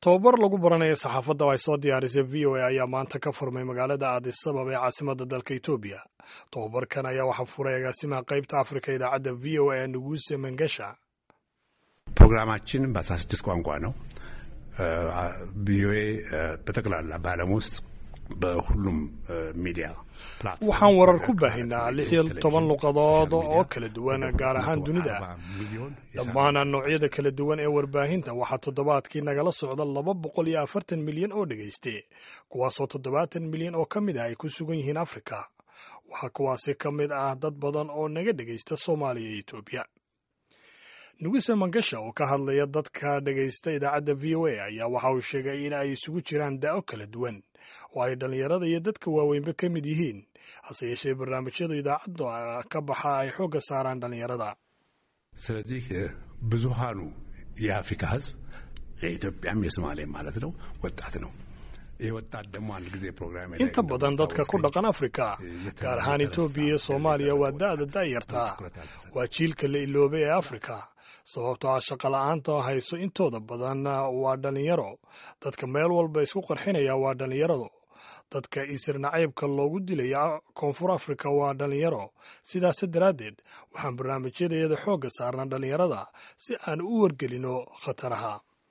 tobabar lagu baranayo saxaafadda oo ay soo diyaarisay v o a ayaa maanta ka furmay magaalada addis ababa ee caasimadda dalka etoobiya tobabarkan ayaa waxaa furay agaasimaha qaybta afrika idaacadda v o a nuguuse መንገሻ ፕሮግራማችን በአስራ ስድስት ቋንቋ ነው። ቪኦኤ በጠቅላላ በዓለም ውስጥ በሁሉም ሚዲያ waxaan warar ku baahaynaa lix iyo toban luqadood oo kala duwan gaar ahaan dunida dhammaan noocyada kala duwan ee warbaahinta waxaa toddobaadkii nagala socda laba boqol iyo afartan milyan oo dhegayste kuwaasoo toddobaatan milyan oo ka mid ah ay ku sugan yihiin afrika waxaa kuwaasi ka mid ah dad badan oo naga dhegaysta soomaaliya iyo etoobiya nuguse mangasha oo ka hadlaya dadka dhegaysta idaacadda v o a ayaa waxa uu sheegay in ay isugu jiraan daa'o kala duwan oo ay dhallinyarada iyo dadka waaweynba ka mid yihiin hase yeeshee barnaamijyada idaacadda ka baxa ay xoogga saaraan dhallinyarada ስለዚህ ብዙሃኑ የአፍሪካ ሕዝብ የኢትዮጵያም የሶማሌ ማለት ነው ወጣት ነው። ይህ ወጣት ደግሞ አንድ ጊዜ ፕሮግራም inta badan dadka ku dhaqan afrika gaar ahaan etoobiya iyo soomaaliya waa da'da da'yartaa waa jiilka la iloobay ee afrika sababtoo ah shaqa la'aanta hayso intooda badan waa dhallinyaro dadka meel walba isku qarxinaya waa dhallinyarado dadka isir nacaybka loogu dilaya koonfur afrika waa dhallinyaro sidaas daraaddeed waxaan barnaamijyadayada xoogga saarnaa dhallinyarada si aan u wargelino khataraha